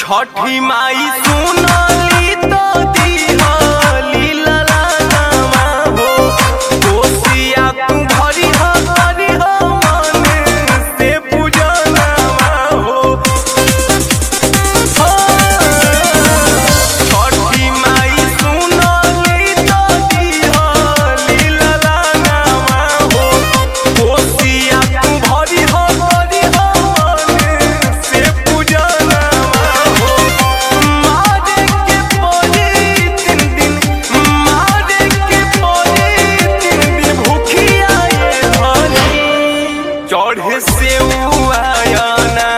छठी माई सुनली तो दिहली ललनामा हो कोसिया तू भरी हो भरी हो मन से पूजनामा हो छठी माई सुनली तो दिहली ललनामा हो कोसिया तू भरी हो भरी हो मन से पूजनामा हो मारे के पड़ी तीन दिन मारे के पड़ी तीन दिन भूखिया ये धनी चढ़े से आयना